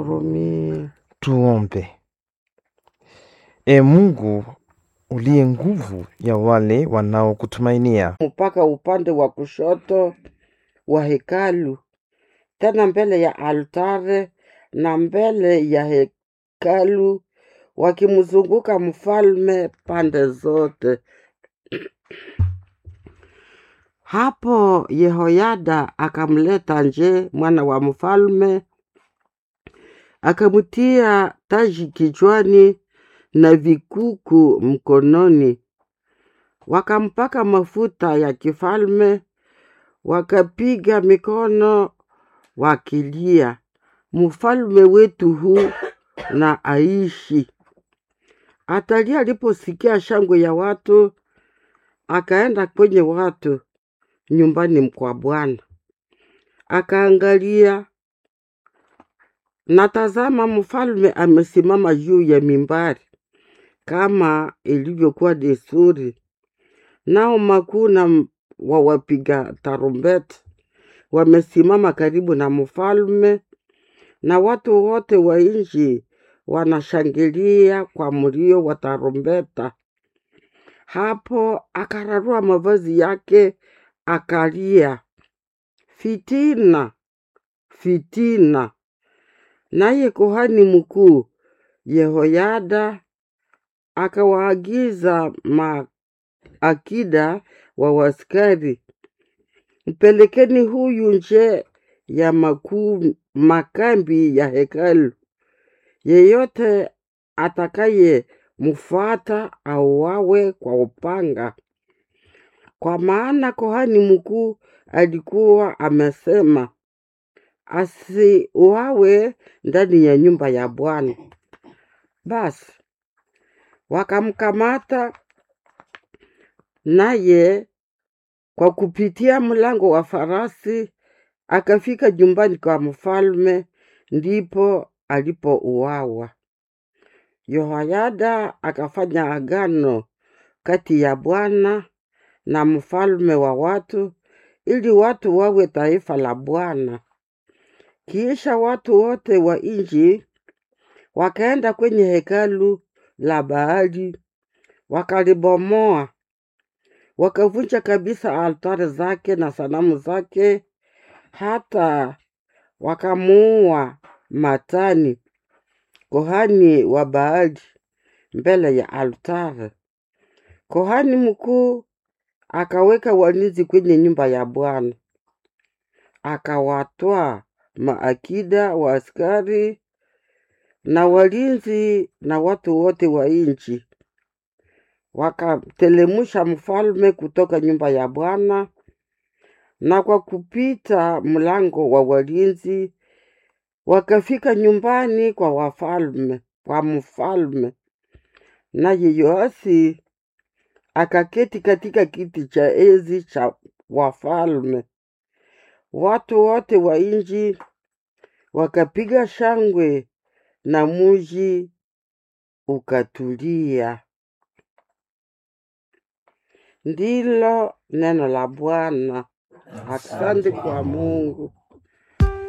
Rumi. Tuombe. E Mungu uliye nguvu ya wale wanaokutumainia, mpaka upande wa kushoto wa hekalu, tena mbele ya altare na mbele ya hekalu, wakimzunguka mfalme pande zote. Hapo Yehoyada akamleta nje mwana wa mfalme, akamtia taji kichwani na vikuku mkononi, wakampaka mafuta ya kifalme, wakapiga mikono wakilia, mfalme wetu huu na aishi. Atalia aliposikia shangwe ya watu, akaenda kwenye watu nyumbani kwa Bwana, akaangalia na tazama, mfalme amesimama juu ya mimbari kama ilivyokuwa desturi, nao makuu na wa wapiga tarumbeta wamesimama karibu na mfalme, na watu wote wa nchi wanashangilia kwa mlio wa tarumbeta. Hapo akararua mavazi yake akalia, fitina, fitina. Naye kuhani mkuu Yehoyada akawaagiza maakida wa waskari, mpelekeni huyu nje ya makuu makambi ya hekalu, yeyote atakaye mfuata auawe kwa upanga. Kwa maana kuhani mkuu alikuwa amesema asiuawe ndani ya nyumba ya Bwana. Basi wakamkamata, naye kwa kupitia mlango wa farasi akafika nyumbani kwa mfalme, ndipo alipouawa. Yehoyada akafanya agano kati ya Bwana na mfalme wa watu, ili watu wawe taifa la Bwana. Kisha watu wote wa nchi wakaenda kwenye hekalu la Baali, wakalibomoa, wakavunja kabisa altare zake na sanamu zake, hata wakamuua Matani kohani wa Baali mbele ya altare. Kohani mkuu akaweka walinzi kwenye nyumba ya Bwana, akawatwaa maakida wa askari na walinzi na watu wote wa nchi, wakatelemusha mfalme kutoka nyumba ya Bwana, na kwa kupita mlango wa walinzi wakafika nyumbani kwa wafalme kwa mfalme. Naye Yoasi akaketi katika kiti cha enzi cha wafalme. Watu wote wa nchi wakapiga shangwe na muji ukatulia. Ndilo neno la Bwana. Asante kwa Mungu.